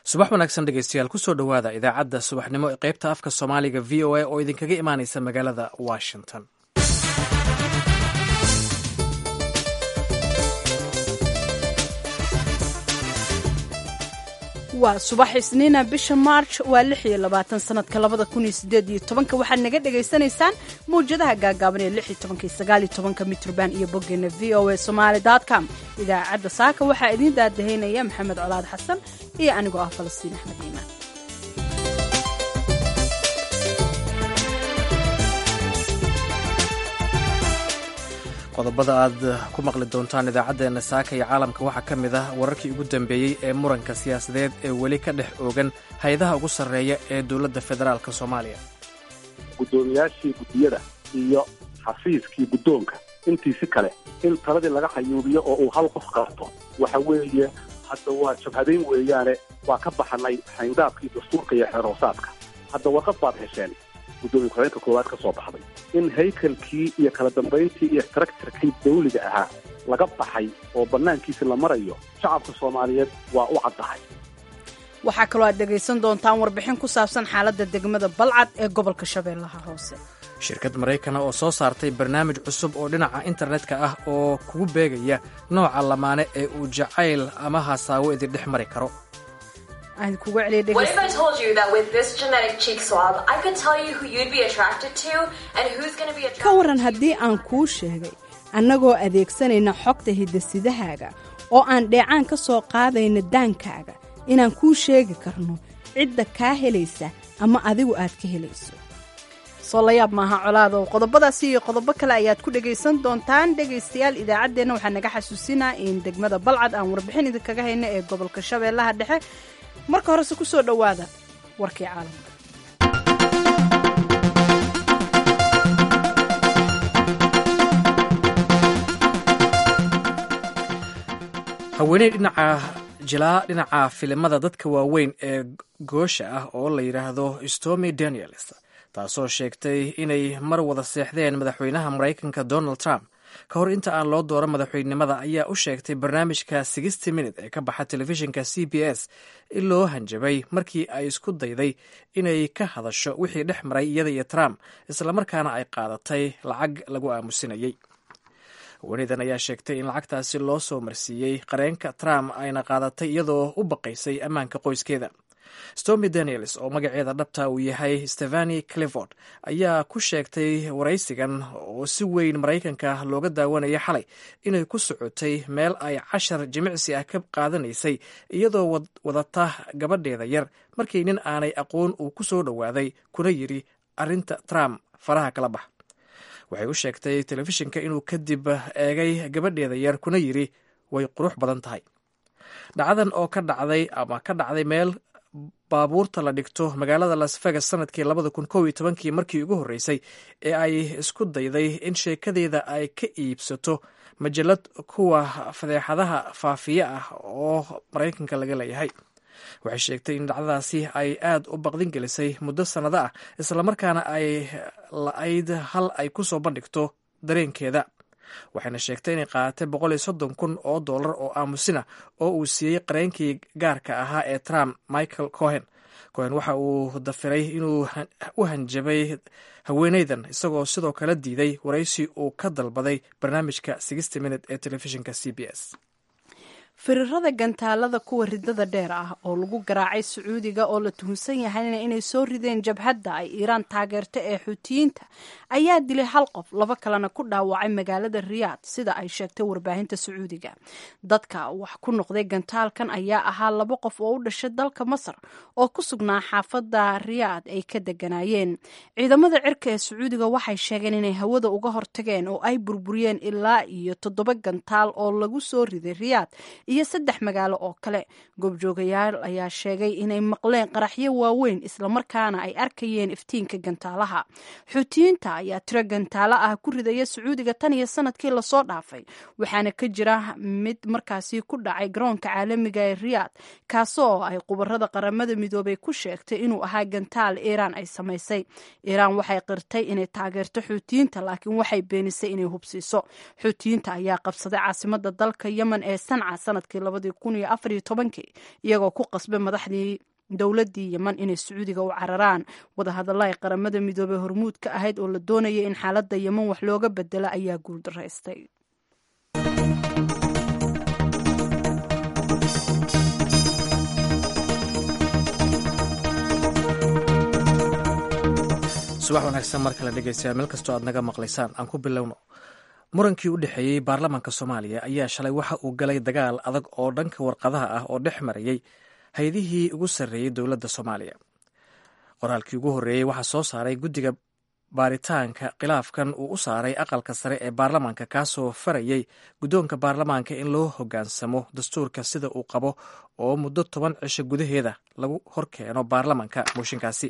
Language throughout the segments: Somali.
subax wanaagsan dhegeystayaal kusoo dhowaada idaacadda subaxnimo ee qaybta afka soomaaliga v o a oo idinkaga imaaneysa magaalada washington waa subax isniina bisha march waa lix iyo labaatan sanadka labada kun iyo sideed iyo tobanka waxaad naga dhagaysanaysaan mawjadaha gaagaaban ee lix iyo tobanka iyo sagaal iyo tobanka mitrban iyo boggeena v o a somaali com idaacadda saaka waxaa idiin daadahaynaya maxamed colaad xasan iyo anigoo ah falastiin axmed iimaan qodobada aad ku maqli doontaan idaacaddeenna saaka iyo caalamka waxaa ka mid ah wararkii ugu dambeeyey ee muranka siyaasadeed ee weli ka dhex oogan hay-adaha ugu sarreeya ee dowladda federaalk soomaaliya guddoomiyaashii guddiyada iyo xafiiskii guddoonka intiisi kale in taladii laga xayuubiyo oo uu hal qof qaato waxa weeye hadda waa jabhadayn weeyaane waa ka baxanay xayndaabkii dastuurka iyo xeeroosaadka hadda warqad baad hesheen guddoomiye ku-xigeenka koowaad ka soo baxday in haykalkii iyo kala dambayntii iyo taraktarkii dawliga ahaa laga baxay oo bannaankiisi la marayo shacabka soomaaliyeed waa u caddahay waxaa kaloo aad dhegaysan doontaan warbixin ku saabsan xaaladda degmada balcad ee gobolka shabeellaha hoose shirkad maraykana oo soo saartay barnaamij cusub oo dhinaca internetka ah oo kugu beegaya nooca lamaane ee uu jacayl ama hasaawo idin dhex mari karo ka waran haddii aan kuu sheegay annagoo adeegsanayna xogta hiddasidahaaga oo aan dheecaan ka soo qaadayna daankaaga inaan kuu sheegi karno cidda kaa helaysa ama adigu aad ka helayso soo layaab maaha colaadow qodobadaasi iyo qodobo kale ayaad ku dhegaysan doontaan dhegaystayaal idaacaddeenna waxaa naga xasuusinaa in degmada balcad aan warbixin idinkaga hayno ee gobolka shabeellaha dhexe marka horese ku soo dhowaada warkii caalamka haweeney dhinaca jilaa dhinaca filimada dadka waaweyn ee goosha ah oo la yidhaahdo stomy daniels taasoo sheegtay inay mar wada seexdeen madaxweynaha maraykanka donald trump ka hor inta aan loo dooran madaxweynenimada ayaa u sheegtay barnaamijka sixty minute ee ka baxa telefishinka c b s in loo hanjabay markii ay isku dayday inay ka hadasho wixii dhex maray iyada iyo trump islamarkaana ay qaadatay lacag lagu aamusinayay haweeneydan ayaa sheegtay in lacagtaasi loo soo marsiiyey qareenka trump ayna qaadatay iyadoo u baqaysay ammaanka qoyskeeda stormy daniels oo magaceeda dhabta uu yahay stefani clifford ayaa ku sheegtay waraysigan oo si weyn maraykanka looga daawanaya xalay inay ku socotay meel ay cashar jimicsi ah ka qaadanaysay iyadoo wadata gabadheeda yar markii nin aanay aqoon uu ku soo dhowaaday kuna yidhi arrinta trump faraha kala bax waxay u sheegtay telefishinka inuu kadib eegay gabadheeda yar kuna yidhi way qurux badan tahay dhacdan oo ka dhacday ama ka dhacday meel baabuurta la dhigto magaalada las vegas sanadkii labada kun kow iyo tobankii markii ugu horreysay ee ay isku dayday in sheekadeeda ay ka iibsato majalad kuwa fadeexadaha faafiye ah oo maraykanka laga leeyahay waxay sheegtay in dhacdadaasi ay aad u baqdin gelisay muddo sannado ah islamarkaana ay la-ayd hal ay ku soo bandhigto dareenkeeda waxayna sheegtay inay qaadatay boqol iyo soddon kun oo dollar oo aamusina oo uu siiyey qareenkii gaarka ahaa ee trump michael cohen cohen waxa uu dafiray inuu u hanjabay haweeneydan isagoo sidoo kale diiday waraysi uu ka dalbaday barnaamijka sixty minute ee telefishinka c b s firirada gantaalada kuwa ridada dheer ah oo lagu garaacay sacuudiga oo la tuhunsan yahayna inay soo rideen jabhadda ay iiraan taageerto ee xuutiyiinta ayaa dilay hal qof laba kalena ku dhaawacay magaalada riyaad sida ay sheegtay warbaahinta sacuudiga dadka wax ku noqday gantaalkan ayaa ahaa laba qof oo u dhashay dalka masar oo ku sugnaa xaafadda riyaad ay ka deganaayeen ciidamada cirka ee sacuudiga waxay sheegeen inay hawada uga hortageen oo ay burburiyeen ilaa iyo toddoba gantaal oo lagu soo riday riyaad iyo saddex magaalo oo kale goobjoogayaal ayaa sheegay inay maqleen qaraxyo waaweyn islamarkaana ay arkayeen iftiinka gantaalaha xuutiyiinta ayaa tiro gantaalo ah ku ridaya sacuudiga tan iyo sanadkii lasoo dhaafay waxaana ka jira mid markaasi ku dhacay garoonka caalamiga ee riyaad kaasoo ay qubarada qaramada midoobay ku sheegtay inuu ahaa gantaal iiraan ay samaysay iiraan waxay qirtay inay taageerto xuutiyiinta laakiin waxay beenisay inay hubsiiso xuutiyiinta ayaa qabsaday caasimada dalka yemen ee sanca sanadkii labadii kun iyo afar iyo tobankii iyagoo ku qasbay madaxdii dowladdii yeman inay sacuudiga u cararaan wadahadalla ay qaramada midoobey hormuud ka ahayd oo la doonaya in xaaladda yeman wax looga bedelo ayaa guuldaraystay subax wanaagsan mar kale dhegeystayaal meel kastoo aad naga maqlaysaan aan ku bilowno murankii u dhexeeyey baarlamaanka soomaaliya ayaa shalay waxa uu galay dagaal adag oo dhanka warqadaha ah oo dhex marayey hay-adihii ugu sarreeyey dowladda soomaaliya qoraalkii ugu horreeyey waxaa soo saaray guddiga baaritaanka khilaafkan uu u saaray aqalka sare ee baarlamaanka kaasoo farayey guddoonka baarlamaanka in loo hoggaansamo dastuurka sida uu qabo oo muddo toban cisho gudaheeda lagu horkeeno baarlamaanka mooshinkaasi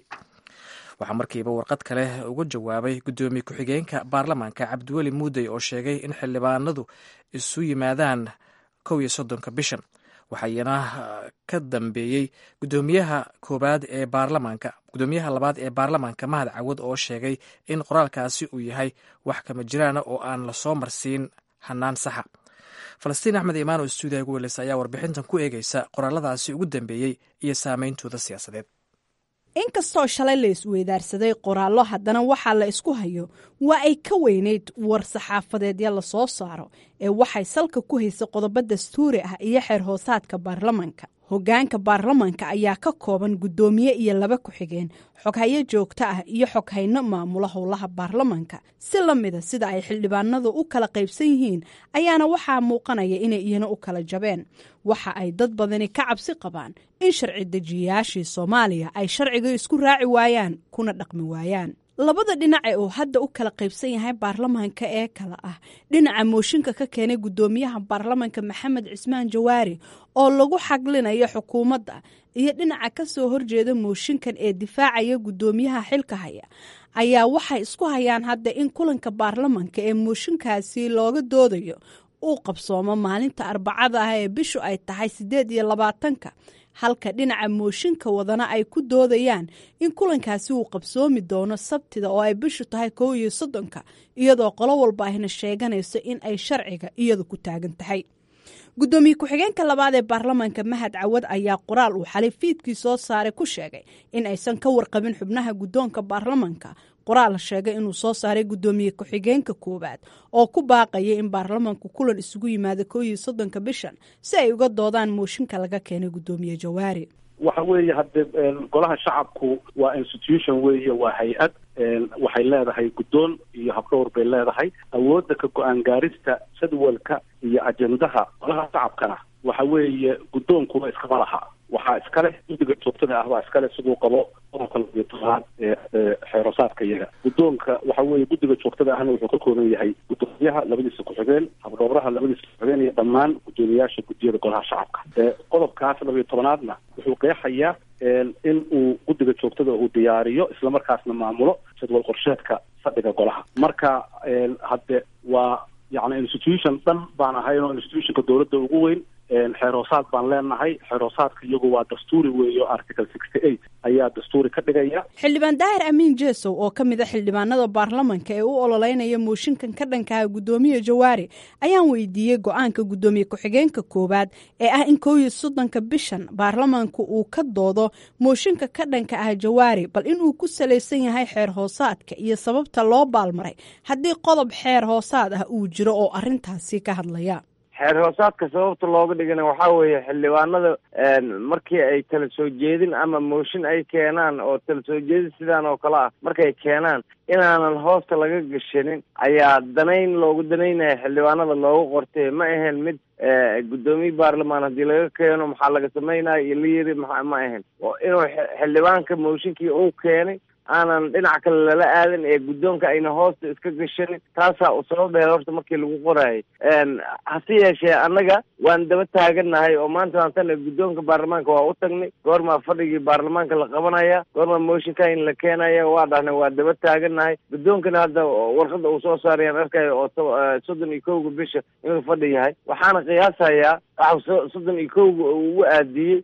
waxaa markiiba warqad kale uga jawaabay guddoomiye ku-xigeenka baarlamaanka cabdiweli muudey oo sheegay in xildhibaanadu isu yimaadaan kow iyo soddonka bishan waxayna ka dambeeyey gudoomiyaha koobaad ee baarlamaanka gudoomiyaha labaad ee baarlamaanka mahad cawad oo sheegay in qoraalkaasi uu yahay wax kama jiraana oo aan lasoo marsiin hanaan saxa falastiin axmed imaan oo stuudiya ugu weleysa ayaa warbixintan ku eegeysa qoraaladaasi ugu dambeeyey iyo saameyntooda siyaasadeed inkastoo shalay la isweydaarsaday qoraallo haddana waxaa la isku hayo waa ay ka weynayd war saxaafadeedya la soo saaro ee waxay salka ku haysay qodobo dastuuri ah iyo xeer hoosaadka baarlamanka hoggaanka baarlamanka ayaa ka kooban guddoomiye iyo laba ku-xigeen xoghayo joogto ah iyo xoghayno maamula howlaha baarlamanka si la mida sida ay xildhibaanadu u kala qaybsan yihiin ayaana waxaa muuqanaya inay iyana u kala jabeen waxa ay dad badani ka cabsi qabaan in sharci dejiyayaashii soomaaliya ay sharciga isku raaci waayaan kuna dhaqmi waayaan labada dhinace uu hadda u kala qaybsan yahay baarlamaanka ee kale ah dhinaca mooshinka ka keenay guddoomiyaha baarlamanka maxamed cismaan jawaari oo lagu xaglinayo xukuumadda iyo dhinaca ka soo horjeeda mooshinkan ee difaacaya guddoomiyaha xilka haya ayaa waxay isku hayaan hadda in kulanka baarlamanka ee mooshinkaasi looga doodayo uu qabsoomo maalinta arbacada ah ee bishu ay tahay siddeed iyo labaatanka halka dhinaca mooshinka wadana ay ku doodayaan in kulankaasi uu qabsoomi doono sabtida oo ay bishu tahay kow iyo soddonka iyadoo qolo walba ayna sheeganayso in ay sharciga iyadu ku taagan tahay guddoomiye ku-xigeenka labaad ee baarlamaanka mahad cawad ayaa qoraal uu xalay fiidkii soo saaray ku sheegay in aysan ka warqabin xubnaha guddoonka baarlamanka qoraal sheegay inuu soo saaray guddoomiye ku-xigeenka koowaad oo ku baaqaya in baarlamanku kulan isugu yimaado kow iyo soddonka bishan si ay uga doodaan mooshinka laga keenay guddoomiye jawaari waxa weeye hadde golaha shacabku waa institution weeye waa hay-ad waxay leedahay guddoon iyo habdhowr bay leedahay awoodda ka go-aan gaarista jadwalka iyo ajendaha golaha shacabkana waxa weeye guddoonkuba iskama laha waxaa iskale guddiga joogtada ah baa iskale siduu qabo qodobka labiyo tobnaad ee xeerosaadka iyaga guddoonka waxa weeye guddiga joogtada ahna wuxuu ka kooban yahay guddoomiyaha labadiisa ku-xigeen habdhowraha labadiisa ku-xigeen iyo dhammaan guddoomiyaasha guddiyada golaha shacabka qodobkaas labiyo tobnaadna wuxuu qeexayaa in uu guddiga joogtada uu diyaariyo islamarkaasna maamulo jadwal qorsheedka fadhiga golaha marka hadde waa yacni institution dhan baan ahayn oo institutionka dowladda ugu weyn xeer hoosaad baan leenahay xeer hoosaadka iyagu waa dastuuri weeyo article sixty eight ayaa dastuuri ka dhigaya xildhibaan daahir amiin jesow oo ka mid a xildhibaanada baarlamanka ee u ololeynaya mooshinkan ka dhankaha guddoomiye jawaari ayaan weydiiyey go-aanka guddoomiye ku-xigeenka koowaad ee ah in kow iyo soddonka bishan baarlamanku uu ka doodo mooshinka ka dhanka ah jawaari bal inuu ku salaysan yahay xeer hoosaadka iyo sababta loo baalmaray haddii qodob xeer hoosaad ah uu jiro oo arrintaasi ka hadlaya xeer hoosaadka sababta looga dhigana waxaa weeye xildhibaanada markii ay tala soo jeedin ama mooshin ay keenaan oo tala soo jeedin sidaan oo kale ah markay keenaan inaanan hoosta laga gashanin ayaa danayn loogu danaynaya xildhibaanada loogu qortay ma ahayn mid guddoomiye baarlamaan haddii laga keeno maxaa laga sameynaya iyo la yiri ma ma ahayn inuu xildhibaanka mooshinkii uu keenay aanan dhinac kale lala aadan ee guddoonka ayna hoosta iska gashanin taasaa u sababeeda horta markii lagu qoraayay hase yeeshee annaga waan daba taagannahay oo maanta maantana guddoonka baarlamaanka waa u tagnay goormaa fadhigii baarlamaanka la qabanaya goormaa mooshinka in la keenaya waa dhahnay waa daba taagannahay guddoonkana hadda warqada uu soo saarayaan arkayo oo soddon iyo kowga bisha inuu fadhi yahay waxaana qiyaasayaa waxa soddon iyo kowga ugu aadiyey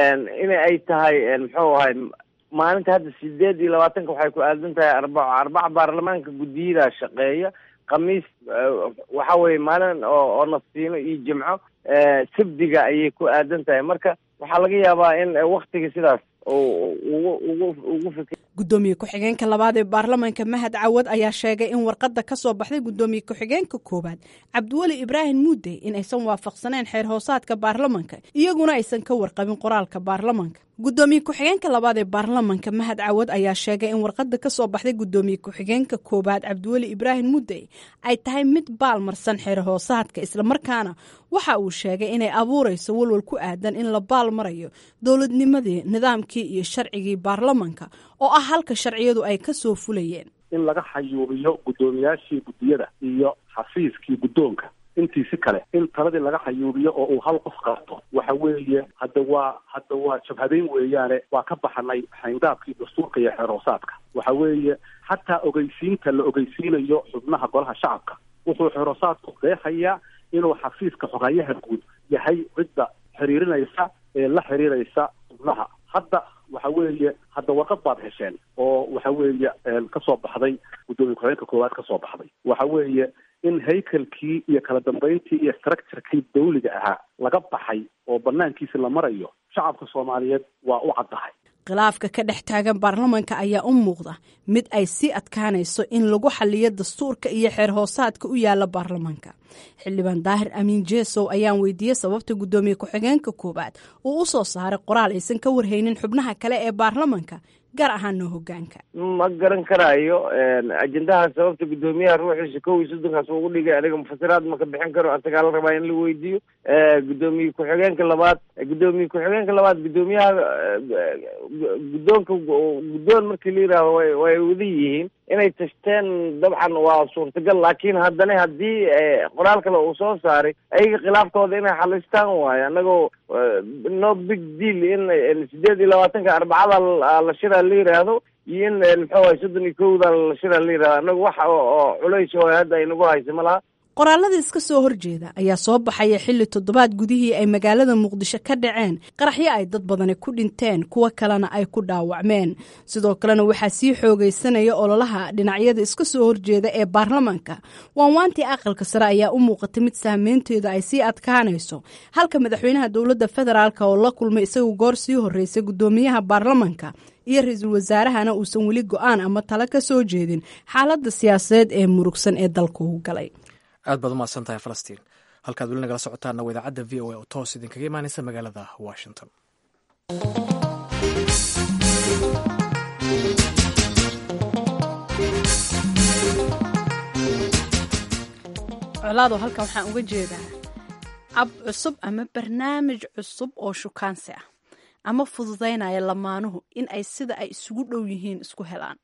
in ay tahay muxuu ahay maalinta hadda sideed iyo labaatanka waxay ku aadan tahay arbaco arbaca baarlamaanka guddiyadaa shaqeeya khamiis waxa weye maalin oo oo nafsiino iyo jimco sabdiga ayay ku aadan tahay marka waxaa laga yaabaa in waktiga sidaas ugu ugu ugu fikir guddoomiye ku-xigeenka labaad ee baarlamaanka mahad cawad ayaa sheegay in warqadda ka soo baxday guddoomiye ku-xigeenka koowaad cabdiweli ibraahim muudey in aysan waafaqsaneen xeer hoosaadka baarlamanka iyaguna aysan ka warqabin qoraalka baarlamanka guddoomiye ku-xigeenka labaad ee baarlamanka mahad cawad ayaa sheegay in warqadda ka soo baxday guddoomiye ku-xigeenka koowaad cabdiweli ibraahim muudey ay tahay mid baalmarsan xeer hoosaadka islamarkaana waxa uu sheegay inay abuurayso walwal ku aadan in la baal marayo dowladnimadii nidaamkii iyo sharcigii baarlamanka oo ah halka sharciyadu ay ka soo fulayeen in laga xayuubiyo guddoomiyaashii guddiyada iyo xafiiskii guddoonka intiisi kale in taladii laga xayuubiyo oo uu hal qof qaato waxa weeye hadda waa hadda waa jabhadeyn weeyaane waa ka baxanay xayndaabkii dastuurka iyo xeer hoosaadka waxa weeye xataa ogeysiinta la ogeysiinayo xubnaha golaha shacabka wuxuu xeer hoosaadku qeexayaa inuu xafiiska xogayaha guud yahay cidda xiriirinaysa ee la xiriiraysa xubnaha hadda waxa weeye hadda warqad baad hesheen oo waxa weeye ka soo baxday guddoomiye ku-xigeenka koowaad ka soo baxday waxa weeye in haykalkii iyo kala dambeyntii iyo structurekii dawliga ahaa laga baxay oo banaankiisi la marayo shacabka soomaaliyeed waa u caddahay khilaafka ka dhex taagan baarlamanka ayaa u muuqda mid ay sii adkaanayso in lagu xaliyo dastuurka iyo xeer hoosaadka u yaala baarlamanka xildhibaan daahir amiin jeesow ayaan weydiiyey sababta guddoomiye ku-xigeenka koowaad uu u soo saaray qoraal aysan ka warhaynin xubnaha kale ee baarlamanka gaar ahaana hogaanka ma garan karaayo ajendaha sababta guddoomiyaha ruuxiisa kow iyo soddonkaas ugu dhigay aniga mufasiraad ma ka bixin karo asagaa la rabaa in la weydiiyo guddoomiye ku-xigeenka labaad guddoomiye ku-xigeenka labaad guddoomiyaha guddoonka guddoon markii la yidhaaho way way wada yihiin inay tashteen dabcan waa suurtagal laakiin haddana haddii qoraal kale uu soo saaray ayaga khilaafkooda inay xalistaan waayo annagoo no big deal in sideed iyo labaatanka arbacada la shiraa la yidhaahdo iyo in muxuu ahay soddon iyo kowda la shiraa la yidhahdo annaga wax oo culays oo hadda ay nagu haysa ma laha qoraalada iska soo horjeeda ayaa soo baxaya xilli toddobaad gudihii ay magaalada muqdisho ka dhaceen qaraxyo ay dad badani ku dhinteen kuwo kalena ay ku dhaawacmeen sidoo kalena waxaa sii xoogaysanaya ololaha dhinacyada iska soo horjeeda ee baarlamanka waanwaantii aqalka sare ayaa u muuqatay mid saameynteeda ay sii adkaanayso halka madaxweynaha dowladda federaalk oo la kulmay isagu goor sii horreysay guddoomiyaha baarlamanka iyo ra-iisul wasaarahana uusan weli go-aan ama talo ka soo jeedin xaaladda siyaasadeed ee murugsan ee dalka u galay aad baad umahadsan tahay falastiin halkaad weli nagala socotaana waa idaacadda v o a oo toos idinkaga imaanaysa magaalada washington colaado halkan waxaan uga jeedaa ab cusub ama barnaamij cusub oo shukaansi ah ama fududaynaya lamaanuhu in ay sida ay isugu dhow yihiin isku helaan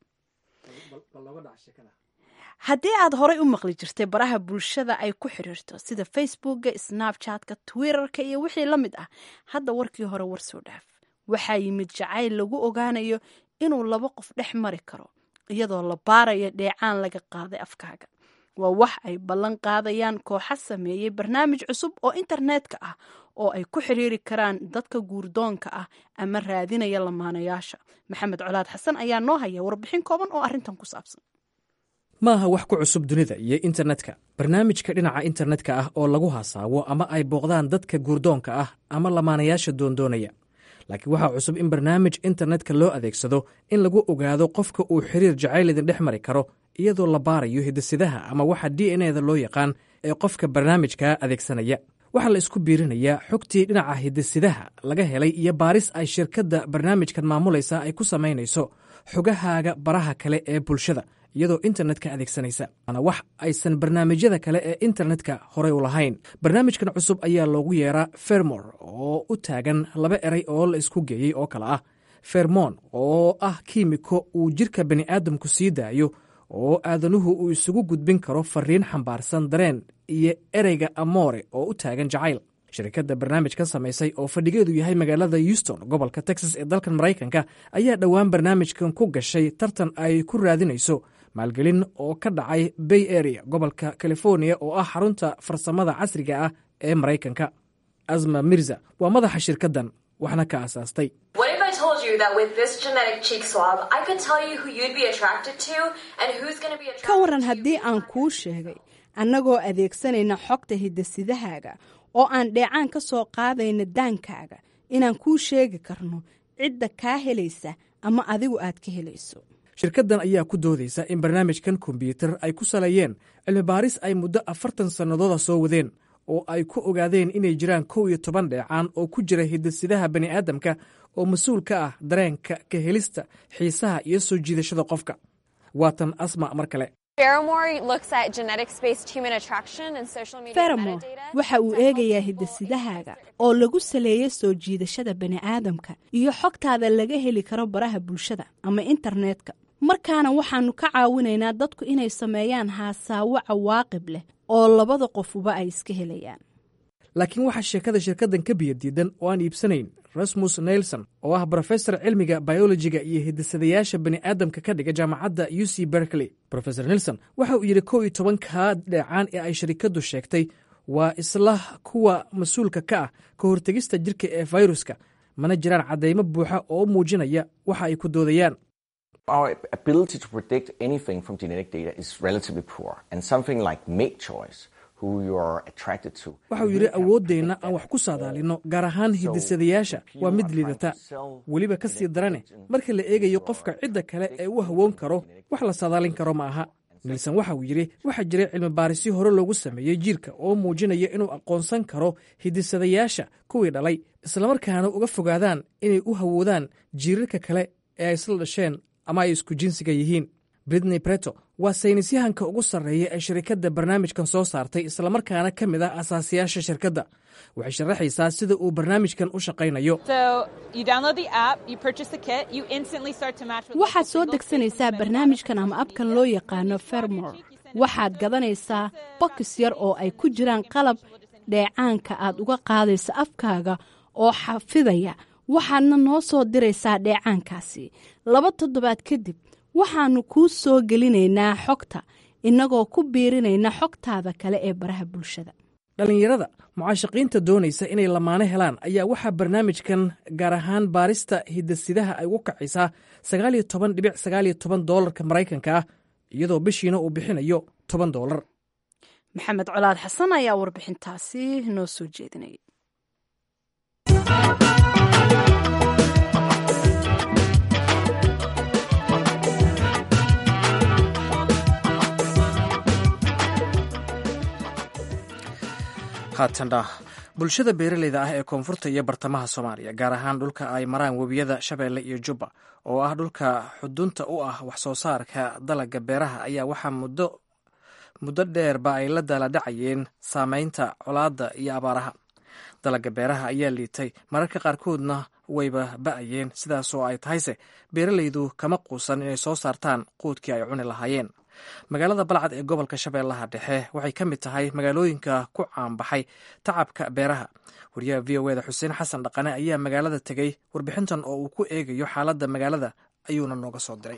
haddii aad horay u maqli jirtay baraha bulshada ay ku xiriirto sida facebookga snabchatka twitterka iyo wixii la mid ah hadda warkii hore war soo dhaaf waxaa yimid jacayl lagu ogaanayo inuu laba qof dhex mari karo iyadoo la baarayo dheecaan laga qaaday afkaaga waa wax ay ballan qaadayaan kooxa sameeyey barnaamij cusub oo internetka ah oo ay ku xiriiri karaan dadka guurdoonka ah ama raadinaya lamaanayaasha maxamed colaad xasan ayaa noo haya warbixin kooban oo arrintan ku saabsan ma aha wax ku cusub dunida iyo internetka barnaamijka dhinaca internetka ah oo lagu hasaawo ama ay booqdaan dadka guurdoonka ah ama lamaanayaasha doondoonaya laakiin waxaa cusub in barnaamij internetka loo adeegsado in lagu ogaado qofka uu xiriir jacayl idin dhex mari karo iyadoo la baarayo hidasidaha ama waxa d n eda loo yaqaan ee qofka barnaamijka adeegsanaya waxaa la isku biirinayaa xogtii dhinaca hidasidaha laga helay iyo baaris ay shirkadda barnaamijkan maamulaysa ay ku samaynayso xogahaaga baraha kale ee bulshada iyadoo internetka adeegsanaysa waana wax aysan barnaamijyada kale ee internetka horey u lahayn barnaamijkan cusub ayaa loogu yeeraa fermor oo u taagan laba eray oo la isku geeyey oo kale ah fermon oo ah kiimiko uu jirka bani'aadamku sii daayo oo aadanuhu uu isugu gudbin karo fariin xambaarsan dareen iyo ereyga amoore oo u taagan jacayl shirkadda barnaamijkan samaysay oo fadhigeedu yahay magaalada houston gobolka texas ee dalkan maraykanka ayaa dhowaan barnaamijkan ku gashay tartan ay ku raadinayso maalgelin oo ka dhacay bay area gobolka california oo ah xarunta farsamada casriga ah ee maraykanka asma mirza waa madaxa shirkaddan waxna ka asaastay What if I told you that with this genetic cheek swab, I could tell you who you'd be attracted to and who's going to be attracted ka waran to haddii aan kuu sheegay annagoo adeegsanayna xogta hiddasidahaaga oo aan dheecaan ka soo qaadayna daankaaga inaan kuu sheegi karno cidda kaa helaysa ama adigu aad ka helayso shirkaddan ayaa ku doodaysa in barnaamijkan kombyuutar ay ku saleeyeen cilmi baaris ay muddo afartan sannadooda soo wadeen oo ay ku ogaadeen inay jiraan kow iyo toban dheecaan oo ku jira hidasidaha bani'aadamka oo mas-uul ka ah dareenka ka helista xiisaha iyo soo jiidashada qofka waatan asma mar kale feramor waxa uu eegayaa hiddasidahaaga oo lagu saleeya soo jiidashada bani'aadamka iyo xogtaada laga heli karo baraha bulshada ama internetka markaana waxaannu ka caawinaynaa dadku inay sameeyaan haasaawo cawaaqib leh oo labada qofuba ay iska helayaan laakiin waxaa sheekada shirkaddan ka biyadiidan oo aan iibsanayn rasmus nelson oo ah brofesor cilmiga biolojiga iyo hidasadayaasha bani'aadamka ka dhiga jaamacadda u c berkeley rofesor nelson waxa uu yidhi kow iyo tobankaa dheecaan ee ay sharikaddu sheegtay waa isla kuwa mas-uulka ka ah ka hortegista jirka ee fayruska mana jiraan caddaymo buuxa oo muujinaya waxa ay ku doodayaan Our ability to predict anything from genetic data is relatively poor, and something like mate choice, who you are attracted to. waxa uu yidhi awooddeenna aan wax ku saadaalinno gaar ahaan hidisadayaasha waa mid liidata weliba ka sii darane marka la eegayo qofka cidda kale ee u hawoon karo wax la saadaalin karo ma aha nilson waxa uu yidhi waxaa jiray cilmi baarisyo hore loogu sameeyey jiirka oo muujinaya inuu aqoonsan karo hidisadayaasha kuwii dhalay islamarkaana uga fogaadaan inay u hawoodaan jiirarka kale ee ay isla dhasheen ama ay isku jinsiga yihiin britney breto waa saynisyahanka ugu sarreeya ee shirikadda barnaamijkan soo saartay islamarkaana ka mid ah asaasiyaasha shirkadda waxay sharaxaysaa sida uu barnaamijkan u shaqaynayo waxaad soo degsanaysaa barnaamijkan ama abkan loo yaqaano fermor waxaad gadanaysaa bokis yar oo ay ku jiraan qalab dheecaanka aad uga qaadaysa afkaaga oo xafidaya waxaadna noo soo diraysaa dheecaankaasi laba toddobaad kadib waxaannu kuu soo gelinaynaa xogta innagoo ku biirinayna xogtaada kale ee baraha bulshada dhallinyarada mucaashaqiinta doonaysa inay lamaane helaan ayaa waxaa barnaamijkan gaar ahaan baarista hidasidaha ay ugu kacaysaa sagaaliyo toban dhibic sagaaliyo toban doolarka maraykanka ah iyadoo bishiina uu bixinayo toban doolar maxamed colaad xasan ayaa warbixintaasi noo soo jeedinaya haatana bulshada beeraleyda ah ee koonfurta iyo bartamaha soomaaliya gaar ahaan dhulka ay maraan webiyada shabeelle iyo jubba oo ah dhulka xudunta u ah wax soo saarka dalaga beeraha ayaa waxaa muddo muddo dheerba ay la daaladhacayeen saameynta colaadda iyo abaaraha dalaga beeraha ayaa liitay mararka qaarkoodna wayba ba'ayeen sidaasoo ay tahayse beeraleydu kama quusan inay soo saartaan quudkii ay cuni lahaayeen magaalada balcad ee gobolka shabeellaha dhexe waxay ka mid tahay magaalooyinka ku caanbaxay tacabka beeraha wariyaha v o eda xuseen xasan dhaqane ayaa magaalada tegey warbixintan oo uu ku eegayo xaaladda magaalada ayuuna nooga soo diray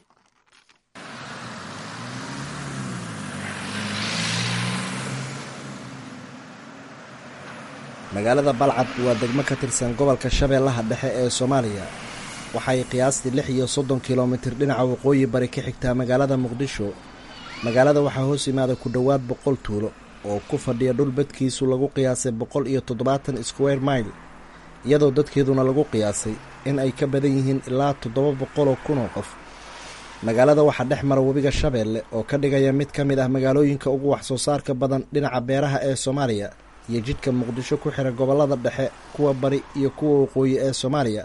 magaalada balcad waa degmo ka tirsan gobolka shabeellaha dhexe ee soomaaliya waxay qiyaastii lix iyo soddon kilomitir dhinaca waqooyi bari ka xigtaa magaalada muqdisho magaalada waxaa hoos yimaada ku dhowaad boqol tuulo oo ku fadhiya dhul badkiisu lagu qiyaasay boqol iyo toddobaatan square mile iyadoo dadkeeduna lagu qiyaasay in ay ka badan yihiin ilaa toddoba boqoloo kunoo qof magaalada waxaa dhex mara webiga shabeelle oo ka dhigaya mid ka mid ah magaalooyinka ugu wax soo saarka badan dhinaca beeraha ee soomaaliya iyo jidhka muqdisho ku xira gobollada dhexe kuwa bari iyo kuwa waqooyi ee soomaaliya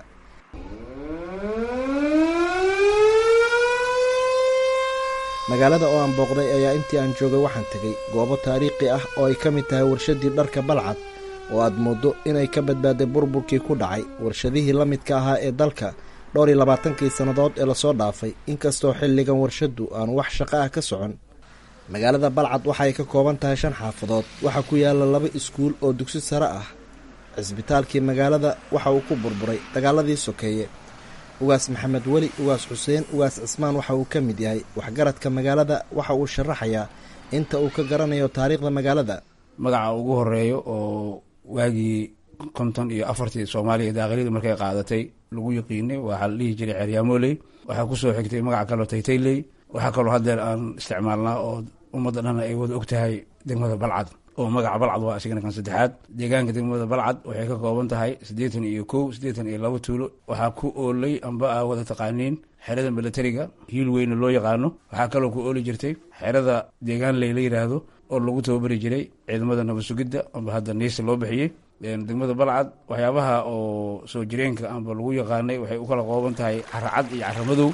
magaalada oo aan booqday ayaa intii aan joogay waxaan tegey goobo taariikhi ah oo ay ka mid tahay warshaddii dharka balcad oo aad mooddo inay ka badbaaday burburkii ku dhacay warshadihii la midka ahaa ee dalka dhowr iyo labaatankii sannadood ee lasoo dhaafay inkastoo xilligan warshaddu aanu wax shaqo ah ka socon magaalada balcad waxay ka kooban tahay shan xaafadood waxaa ku yaalla laba iskuul oo dugsi sare ah cisbitaalkii magaalada waxa uu ku burburay dagaaladii sokeeye ugaas maxamed weli ugaas xuseen ugaas cismaan waxa uu ka mid yahay waxgaradka magaalada waxa uu sharaxayaa inta uu ka garanayo taariikhda magaalada magaca ugu horeeyo oo waagii konton iyo afartii soomaaliya daaqiliyadu markay qaadatay lagu yaqiinay waxaa la dhihi jiray ceeryaamoley waxaa kusoo xigtay magaca kaloo taytayley waxaa kaloo haddeer aan isticmaalnaa oo ummadda dhan ay wada og tahay degmada balcad oo magaca balcad waa isigana kan saddexaad deegaanka degmada balcad waxay ka kooban tahay siddeetan iyo kow siddeetan iyo laba tuulo waxaa ku oolay amba aa wada taqaaniin xerada milatariga hiil weyne loo yaqaano waxaa kaloo ku ooli jirtay xerada deegaan ley la yidhaahdo oo lagu tababari jiray ciidamada nabad sugidda amba hadda niisa loo bixiyey degmada balcad waxyaabaha oo soo jireenka amba lagu yaqaanay waxay u kala qooban tahay caracad iyo caramadow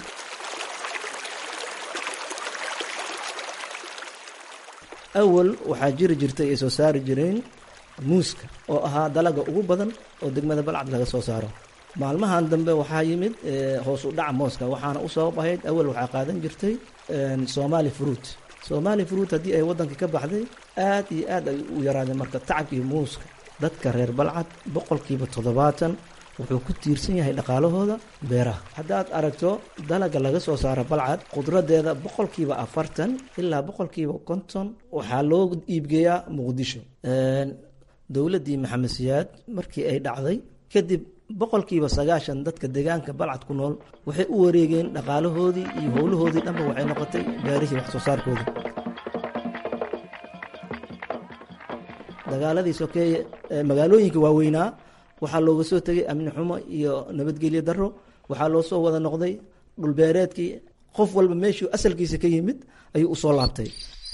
awal waxaa jiri jirtay ay soo saari jireen muuska oo ahaa dalaga ugu badan oo degmada balcad laga soo saaro maalmahan dambe waxaa yimid hoos u dhaca mooska waxaana u sabab ahayd awal waxaa qaadan jirtay somali fruit somali fruit haddii ay waddanka ka baxday aad iyo aad ay u yaraadeen marka tacabkii muuska dadka reer balcad boqolkiiba toddobaatan wuxuu ku tiirsan yahay dhaqaalahooda beeraha haddaad aragto dalaga laga soo saaro balcad qudradeeda boqolkiiba afartan ilaa boqolkiiba konton waxaa loo iibgeeyaa muqdisho dowladdii maxamed siyaad markii ay dhacday kadib boqolkiiba sagaashan dadka deegaanka balcad ku nool waxay u wareegeen dhaqaalahoodii iyo howlahoodii dhanba waxay noqotay beerihii wax soo saarkooda dagaaladii sokeeye magaalooyinka waaweynaa waxaa looga soo tegay amni xumo iyo nabadgelyo daro waxaa loo soo wada noqday dhulbeereedkii qof walba meeshuu asalkiisa ka yimid ayuu usoo laabtay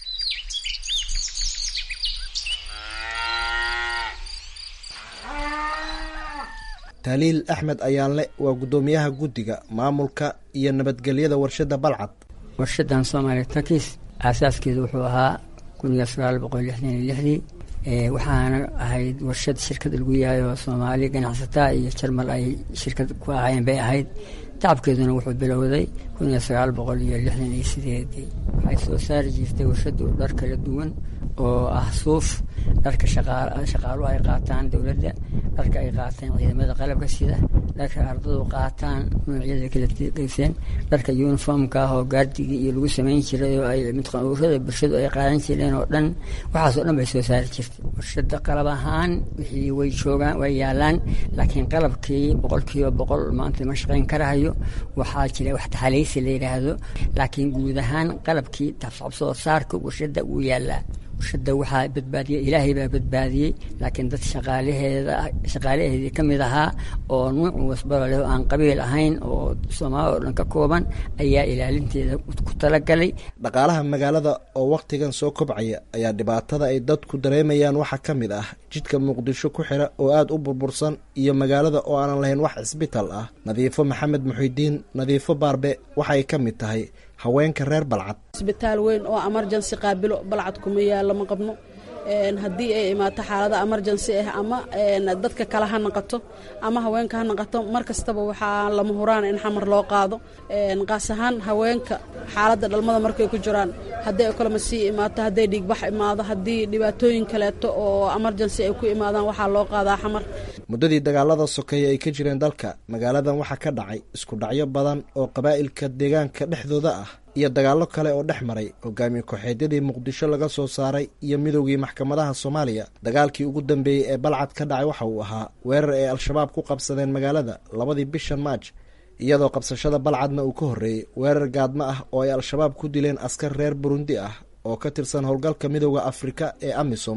taaliil axmed ayaanle waa guddoomiyaha guddiga maamulka iyo nabadgelyada warshadda balcad warshadan soomaaliya takis aasaaskeedu wuxuu ahaa kun iyo sagaal boqol lixdan iyo lixdii waxaana ahayd warshad shirkad lagu yahay oo soomaali ganacsataa iyo jarmal ay shirkad ku ahaayeen bay ahayd tacabkeeduna wuxuu bilowday kun iyo sagaal boqol iyo lixdan iyo sideedii waxay soo saari jirtay warshadu dhar kala duwan oo ah suuf dharka shaqaaluhu ay qaataan dowladda dharka ay qaataan ciidamada qalabka sida dharka ardadu qaataan noocyada kala geyseen dharka uniformka ah oo gaardigii iyo lagu samayn jiray oo ay midqanuurada bulshadu ay qaadan jireen oo dhan waxaasoo dhan bay soo saari jirtay warshada qalab ahaan wixii way joogaan way yaalaan laakiin qalabkii boqolkiiba boqol maanta ma shaqayn karahayo waxaa jira wax taxaleysi la yidhaahdo laakiin guud ahaan qalabkii tafsoo saarka warshada wuu yaalaa warshada waxaa badbaadiyey ilaahay baa badbaadiyey laakiin dad shaqaalaheeda shaqaalaheedii ka mid ahaa oo nuuc wasbalo leh oo aan qabiil ahayn oo soomaali oo dhan ka kooban ayaa ilaalinteeda ku talagalay dhaqaalaha magaalada oo wakhtigan soo kobcaya ayaa dhibaatada ay dadku dareemayaan waxaa ka mid ah jidka muqdisho ku xira oo aada u burbursan iyo magaalada oo aanan lahayn wax cisbitaal ah nadiifo maxamed muxidiin nadiifo baarbe waxay ka mid tahay haweenka reer balcad isbitaal weyn oo emergency qaabilo balcad kuma yaalo ma qabno haddii ay imaato xaalada emergency ah ama dadka kale ha naqato ama haweenka ha naqato mar kastaba waxaa lama huraan in xamar loo qaado qaas ahaan haweenka xaaladda dhalmada markay ku jiraan haddii ay kalama sii imaato hadday dhiigbax imaado haddii dhibaatooyin kaleeto oo emergency ay ku imaadaan waxaa loo qaadaa xamar muddadii dagaalada sokeeye ay ka jireen dalka magaaladan waxaa ka dhacay isku dhacyo badan oo qabaa'ilka deegaanka dhexdooda ah iyo dagaallo kale oo dhex maray hogaamiye ku-xeedyadii muqdisho laga soo saaray iyo midowgii maxkamadaha soomaaliya dagaalkii ugu dambeeyey ee balcad ka dhacay waxa uu ahaa weerar ay al-shabaab ku qabsadeen magaalada labadii bishan maaj iyadoo qabsashada balcadna uu ka horreeyey weerar gaadmo ah oo ay al-shabaab ku dileen askar reer burundi ah oo ka tirsan howlgalka midowda afrika ee amisom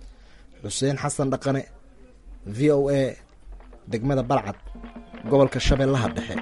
xuseen xasan dhaqane v o a degmada balcad gobolka shabeellaha dhexe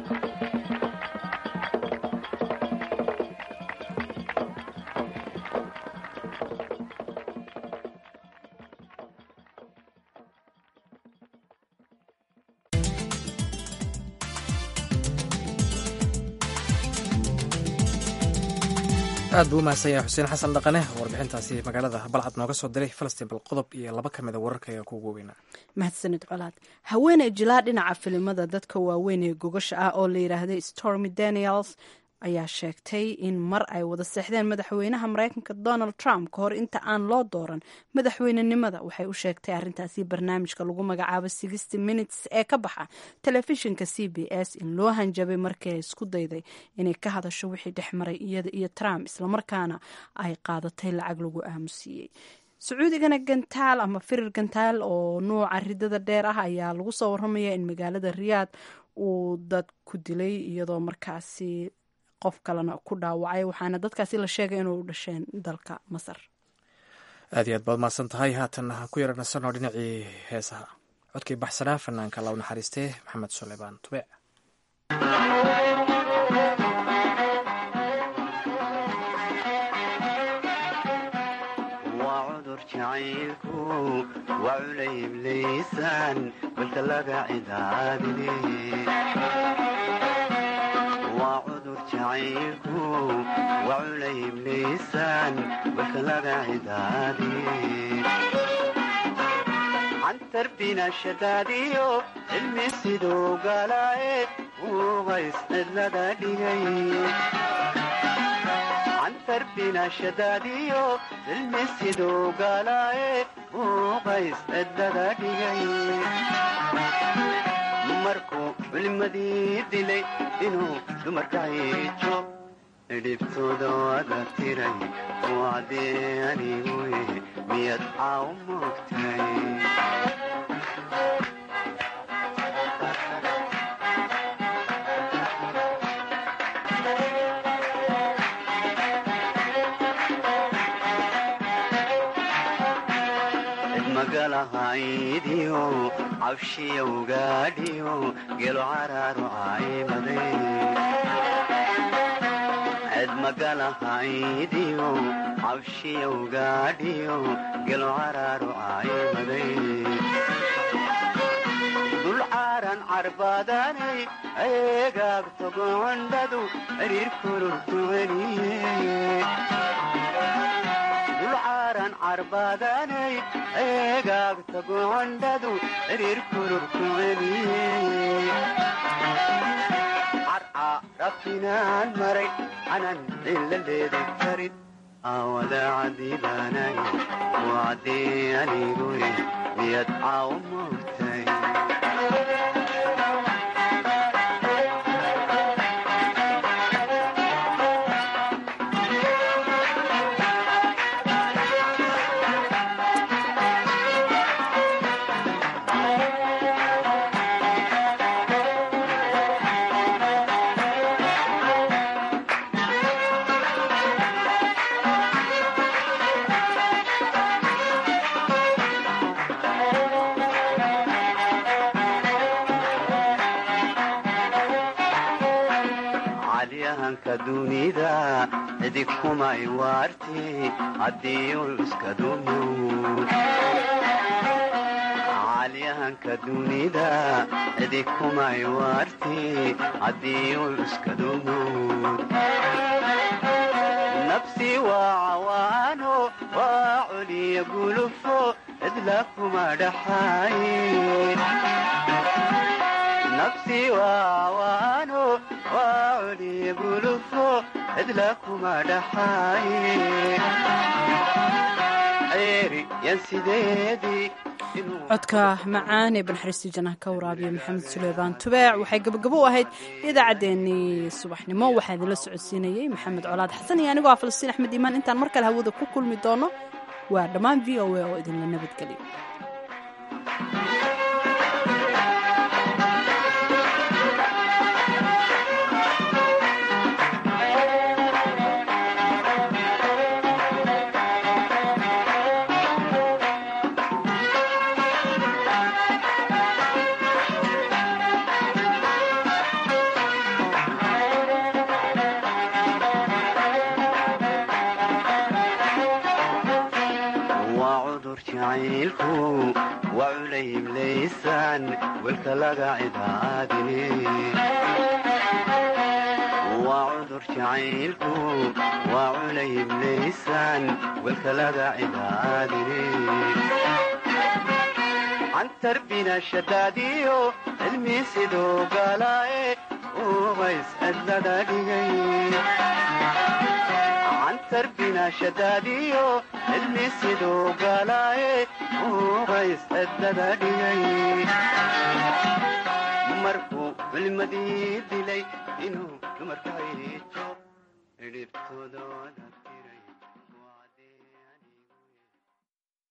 aad buu u mahadsan yahay xuseen xasan dhaqane warbixintaasi magaalada balcad nooga soo diray falastiin bal qodob iyo laba ka mida wararka ayaa kuugu weynaa mahadsanid colaad haweeney jilaa dhinaca filimada dadka waaweyn ee gogasha ah oo la yidhaahday stormy daniels ayaa sheegtay in mar ay wada seexdeen madaxweynaha mareykanka donald trump ka hor inta aan loo dooran madaxweynenimada waxay u sheegtay arrintaasi barnaamijka lagu magacaabo sixty minutes ee ka baxa telefishinka c b s in loo hanjabay markii ay isku dayday inay ka hadasho wixii dhex maray iyada iyo trump islamarkaana ay qaadatay lacag lagu aamusiiyey sacuudigana gantaal ama firir gantaal oo nuuca ridada dheer ah ayaa lagu soo waramaya in magaalada riyaad uu dad ku dilay iyadoo markaasi qof kalena ku dhaawacay waxaana dadkaasi la sheegay inuu u dhasheen dalka masar aad iyo aad baad mahadsan tahay haatan ku yaranasano dhinacii heesaha codkii baxsanaa fanaanka law naxariistee maxamed suleymaan tubeec waa cudur jacaylku waa culayb laysaan balka laga cidaadine waa cudur jacaylku waa culayb laysaan balka laga cidaadine cantarbina shadaadiyo cilmi siduu galaaye ugays cidlada dhigay cantarbina shadaadiyo cilmi siduu galaaye ugays cidlada dhigay markuu culimadii dilay inuu dumarka hiijo dhibtooda wada tiray wacdee aniguye miyad caaw moogtay magalahaydiyo cabshiya ugaadhiyo gelo caraaru caymaday ced magalahaydiyo cabshiya ugaadhiyo gelo caraaru caymaday dul caaran carbaadanay eegaagto gocondhadu xiriir kururku celiye dulcaaran carbaadanay eegaagta gocondhadu xiriir kururku celiye carca rabtinaan maray canan cilla leedi karin aawada cadiibaanay wacdee aniguye miyad caaw moogtay calyahanka dunida cidig kumay waarti haddii ul iska dumow calyahanka dunida cidig kumay waarti haddii ul iska dumow nafsi waa cawaano waa culiya gulufo cidla kuma dhaxaaye nafsi waawaano waa culiya gulufo cidla kuma dhaxaaye ceeri yan sideedii codka macaan ee banxariistii janaha ka waraabiya maxamed suleymaan tubeec waxay gabagabo u ahayd idaacaddeenii subaxnimo waxaa idinla socodsiinayey maxamed colaad xasan iyo anigoo ah falastiin axmed iimaan intaan mar kale hawada ku kulmi doono waa dhammaan v o a oo idinla nabadgeliyo waa cudur jacaylku waa culayb laysaan welka laga cidaadine waa cudur jacaylku waa culayb laysaan welka laga cidaadine cantarbina shadaadiyo cilmi siduu galaaye ugays cidlada dhigay cantarbina shadaadiyo cilmi siduu galaaye ugays cidlada dhigay markuu culimadii dilay inuu dumarka hiijo dhibtooda